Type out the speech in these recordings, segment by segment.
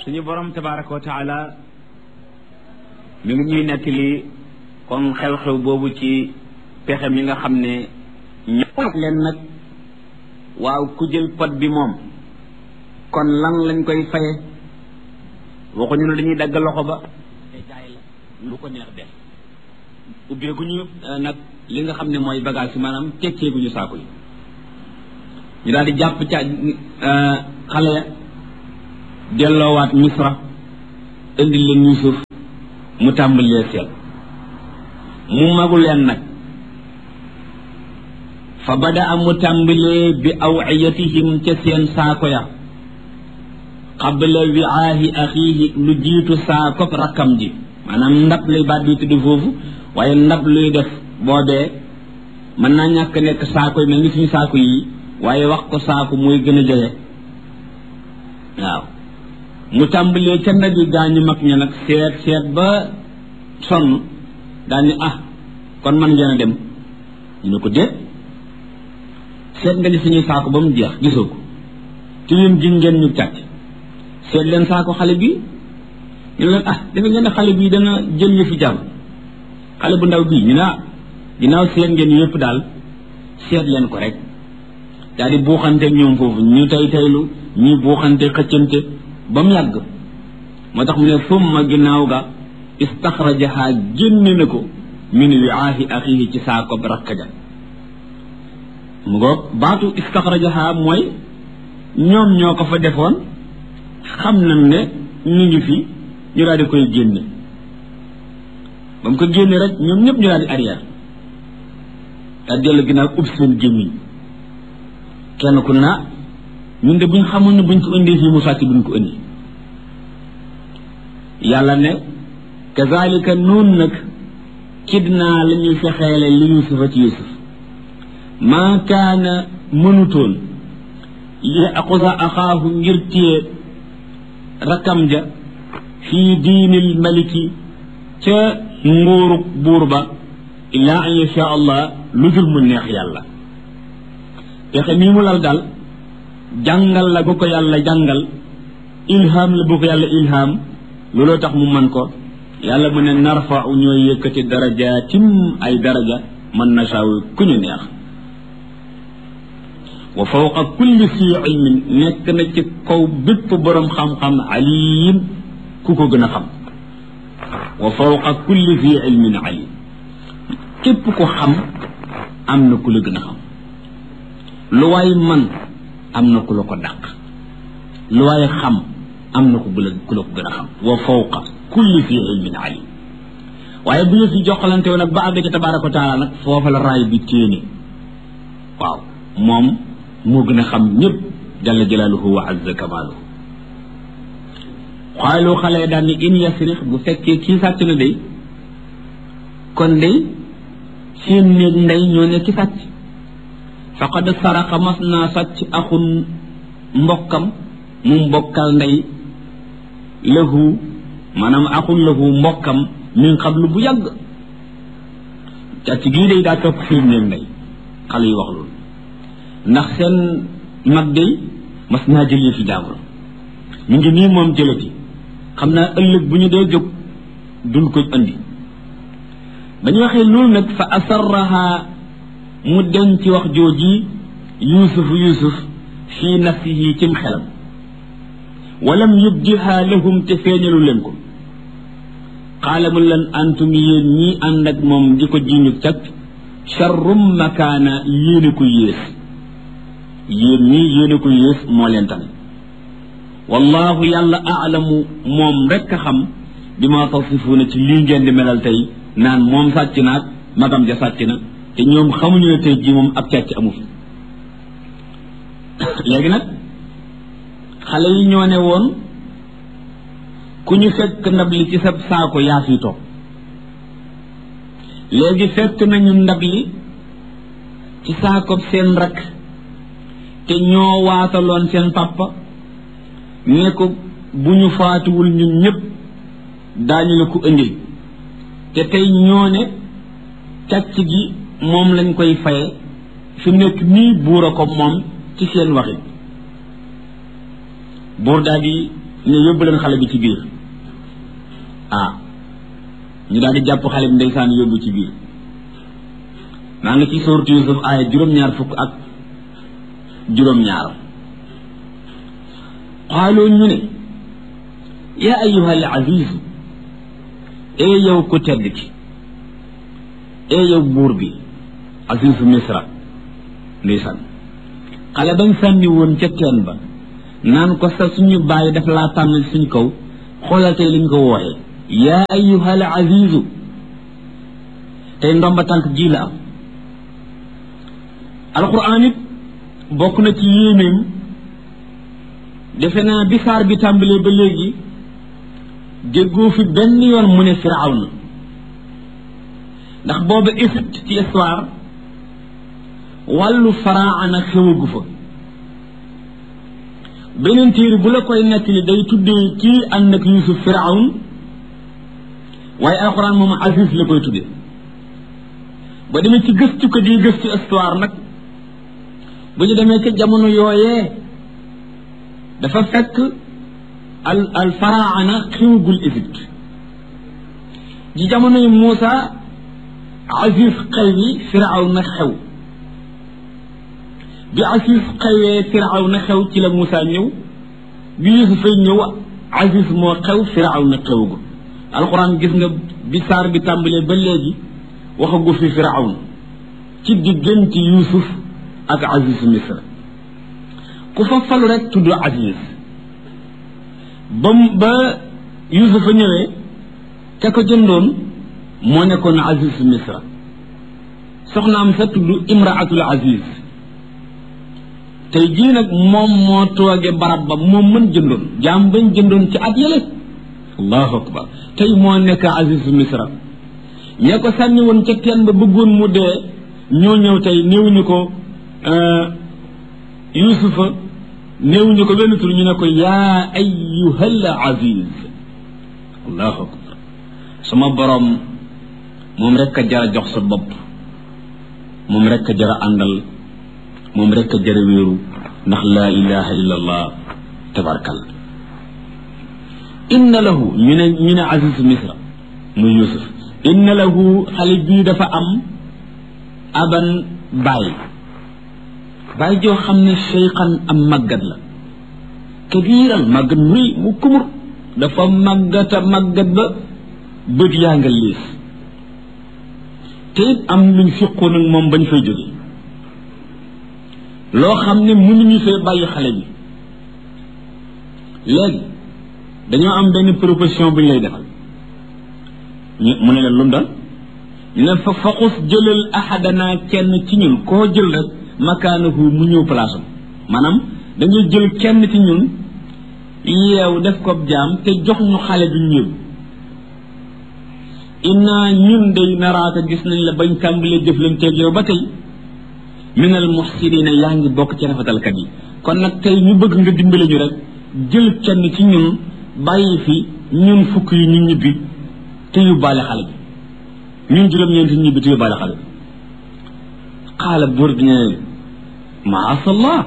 suñu borom tabaraka wa taala mi ngi ñuy nettali comme xew-xew boobu ci pexe mi nga xam ne ñoo leen nag waaw ku jël pot bi moom kon lan lañ koy faye waxuñu ne dañuy dagg loxo ba te jaay la lu ko neex def ubbeeguñu nag li nga xam ne mooy bagage yi maanaam tekkeeguñu saako yi ñu daal di jàpp ca xale ya delloowaat misra indi leen Yuusuf mu tàmbalee seet mu magu leen nag fa bada a mu tàmbalee bi awiyatihim ca seen saako ya qabla wiaahi axiihi lu jiitu saakop rakkam ji maanaam ndab lay baat bi tudd foofu waaye ndab luy def boobee mën naa ñàkk nekk saako yi mel ni suñu saako yi waaye wax ko saako mooy gën a jege waaw mu tàmbalee ca ndab yi gaañu mag ña nag seet seet ba sonn daal ni ah kon man ngeen a dem ñu ne ko déet seet nga ni suñuy saako ba mu jeex gisoo ko te yéen ji ngeen ñu càcc seet leen saako xale bi ñu leen ah dafa ngeen ne xale bii dana jël ñu fi jàmm xale bu ndaw bii ñu ne ah ginnaaw seet ngeen yëpp daal seet leen ko rek daal di buuxante ñoom foofu ñu tey teylu ñuy buuxante xëccante ba mu yàgg moo tax mu ne summa ginnaaw ga istaxrajaha génne na ko min wiaahi axihi ci saako rakka ja mu ngoog baatu istaxrajaha mooy ñoom ñoo ko fa defoon xam nañ ne ñu ngi fi ñu daal di koy génne ba mu ko génne rek ñoom ñëpp ñu daal di arrière daal dellu ginnaaw ub seen gémmiñ kenn ku naa ñun de buñ xamoon ne buñ ko indee fii mu sàcc buñ ko indi yàlla ne kazalika noonu nag kidnaa la ñuy fexeele li yusufa ci yusuf maa kaana mënutoon li aqusa axaahu ngir téye rakkam ja fii diinil maliki ca nguurug buur ba illaa an yasha allah lu dul mu neex yàlla pexe mii mu lal daal jàngal la bu ko yàlla jàngal ilham la bu ko yàlla ilham looloo tax mu mën ko yàlla mu ne narfau ñooy yëkkati darajaatim ay daraja man nasaaw ku ñu neex wa fawqa kulli si ilmin nekk na ci kaw bépp boroom xam-xam alim ku ko gën a xam wa fawqa kulli si ilmin alim képp ko xam am na ku la gën a xam lu waay man am na ku la ko dàq lu waay xam am na ku la ku la ko gën a xam wa fawqa kulli fi ilmin alim waaye bu ñu fi joxalante woon nag ba àgg ca tabaraka wa taala nag foofa la raay bi téene waaw moom moo gën a xam ñëpp jalla jalaaluhu wa azza kamaaluhu xaalu xale daan ni in yasrix bu fekkee kii sàcc na day kon day seen néeg ndey ñoo ne ki sàcc faqad saraqa mas naa sàcc axun mbokkam mu mbokkal ndey lahu maanaam axun lahu mbokkam min qablu bu yàgg càcc gii day daa topp seen néeg ndey xale yi wax loolu ndax seen mag day mas naa jëlee fi jaamur ñu ngi nii moom jëlati xam naa ëllëg bu ñu dee jóg duñ ko andi ba ñu waxee loolu nag fa asarraha mu denc wax jooji yuusuf yuusuf fii nafsihi cim xelam walam yubdiha lahum te feeñalu leen ko xaala mu leen antum yéen ñii ànd ak moom di ko jiñu cag charrum makaana yéene ko yées yéen ñii yéene ko yées moo leen tane wallahu yàlla aalamu moom rekk a xam bi ma tasifuuna ci lii ngeen di melal tey naan moom sàcc naag magam ja sàcc na te ñoom xamuñu ne tey jii moom ab càcc amu fi léegi nag xale yi ñoo ne woon ku ñu fekk ndab li ci sa saako yaa fi toog léegi fekk nañu ndab li ci saako seen rakk te ñoo waataloon seen papa ne ko bu ñu faatuwul ñun ñëpp daañu la ko indil te tey ñoo ne càcc gi moom lañ koy faye fi mu nekk nii buur a ko moom ci seen waxi buur daal di ne yóbbu leen xale bi ci biir ah ñu daal di jàpp xale bi ndeysaan yóbbu ci biir maa ngi ci sourate Yusuf aaya juróom-ñaar fukk ak juróom-ñaar xaaloo ñu ne yaa ayuha al azizu ee yow ku tedd ki ee yow buur bi azizu misra ndeysaan xale bañ sànni woon ca teen ba naan ko sa suñu bàyyi daf laa tànn suñ kaw xoolal tey liñ ko wooxee yaa ayuha al azizu tey ndomba tànk ji la am alquran it bokk na ci yéenéem defe naa bi saar bi tàmbalee ba léegi déggoo fi benn yoon mu ne firawna ndax booba Égypte ci histoire wàllu faraana xewagu fa beneen téere bu la koy nettali day tuddee kii ànd ak Yuusuf firawn waaye alxuraan moom Aziz la koy tuddee ba demee ci gëstu ko di gëstu histoire nag bu ñu demee ca jamono yooyee dafa fekk al al faraana xewagul Égypte ci jamono yi Muusa Aziz xew yi firaw na xew bi Aziz xewee firaw na xew ci la Muusa ñëw bi Yuusuf fay ñëw Aziz moo xew firaw na xewagul alxuraan gis nga bi saar bi tàmbalee ba léegi waxagu fi firawn ci diggante Yuusuf ak Aziz Misra ku fa falu rek tudd Aziz ba ba Yuusufa ñëwee ca ko jëndoon moo nekkoon Aziz Misra soxnaam sa tudd Imraatul Aziz tey jii nag moom moo tooge barab ba moom mën jëndoon jaam bañ jëndoon ci at yële allahu akbar tey moo nekk Aziz Misra ñee ko sànni woon ca teen ba bëggoon mu dee ñoo ñëw tey néewuñu ko Yuusufa néewuñu ko benn tur ñu ne ko yaa ayyuhal aziz allahu akbar sama borom moom rekk a jara jox sa bopp moom rekk a jara àndal moom rekk a jara wéeru ndax laa ilaha illa allah tabarakal inna lahu ñu ne ñu ne aziz misra muy yusuf inna lahu xale bii dafa am aban baay baay joo xam ne cheyqan am màggat la kabiiran màggat muy mu kumur dafa màggata màggat ba bët yaa nga liis te it am luñ fiqoon ak moom bañ fay jóge loo xam ne mënuñu fee bàyyi xale bi léegi dañoo am benn proposition bu ñu lay defal ñu mu ne leen lu mu dal ñu ne fa faqus jëlal ahadana kenn ci ñun koo jël rek makaanahu mu ñëw place am maanaam dañuy jël kenn ci ñun yeew def ko jaam te jox ñu xale bi ñëw inna ñun day naraaka gis nañ la bañ tàmbalee jëflanteeg yow ba tey minal muhsinina yaa ngi bokk ci rafetalkat yi kon nag tey ñu bëgg nga dimbale ñu rek jël kenn ci ñun bàyyi fi ñun fukk yi ñu ñibbi te yóbbaale xale bi ñun juróom-ñeenti ñibbi te yóbbaale xale bi xaala buur bi ne maasallah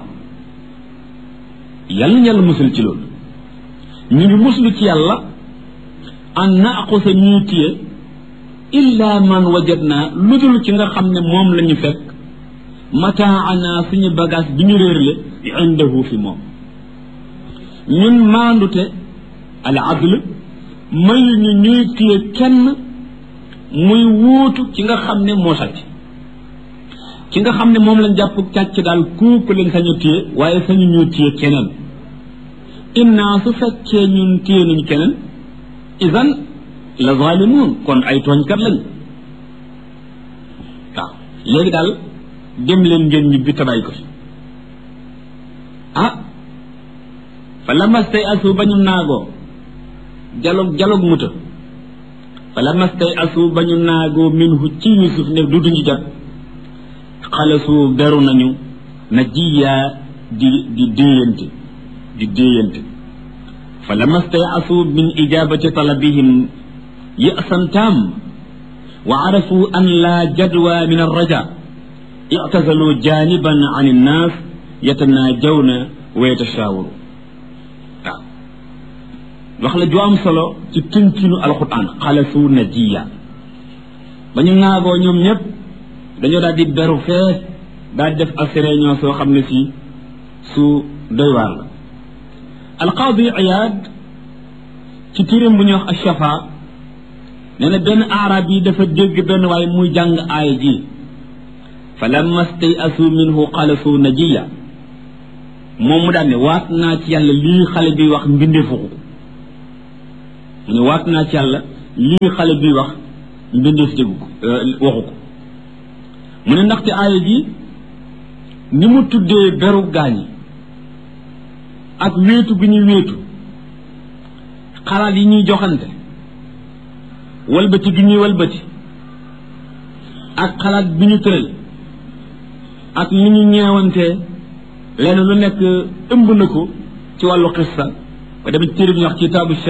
yàlla na yàlla musul ci loolu ñu ngi muslu ci yàlla an naaqusa ñuy téye illa man wajadna lu dul ci nga xam ne moom la ñu fekk mataana suñu bagage bi ñu réerle indahu fi moom ñun maandute al adl mayu ñu ñuy téye kenn muy wuutu ci nga xam ne moo sàcc ci nga xam ne moom lañ jàpp càcc daal kooku leen sañu téye waaye sañu ñoo téye keneen inna su fekkee ñun téye nañu keneen idan la zalimun kon ay tooñkat lañ waaw léegi daal dem leen ngeen ñibbi tabay ko fi ah fa lamastay asu ba ñu naagoo jalog jalog muta fa lamastay asu ba ñu naagoo minhu ci yusuf ne du duñu jot xalasu beru nañu na jiyaa di di déeyante di déeyante fa lamastay asu min ijabati talabihim ya'san tam wa arafu an la jadwa min arraja i'tazalu janiban an annas yatanajawna wa yatashaawaru waaw wax la ju am solo ci tënkinu alquran xalasu najiya ba ñu ŋaagoo ñoom ñëpp dañoo daal di beru fee daal di def ak réunion soo xam ne si su doy waar la alqaadi iyaad ci tirim bu ñuy wax ashafa nee na benn arab yi dafa dégg benn waaye muy jàng aaya ji fa lamma stayasu minhu xalasu najiya moom mu daan ne waat naa ci yàlla lii xale bi wax mbindeefu ko mu ne waat naa ci yàlla lii xale bi wax mbindeef déggu ko waxu ko mu ne ndaxte aaya ji ni mu tuddee beru gaañi ak wéetu bi ñuy wéetu xalaat yi ñuy joxante walbati gi ñuy walbati ak xalaat bi ñu tëral ak ni ñu ñeewantee lenn lu nekk ëmb na ko ci wàllu xissa ba demee ci téere bi ñu wax ci taabu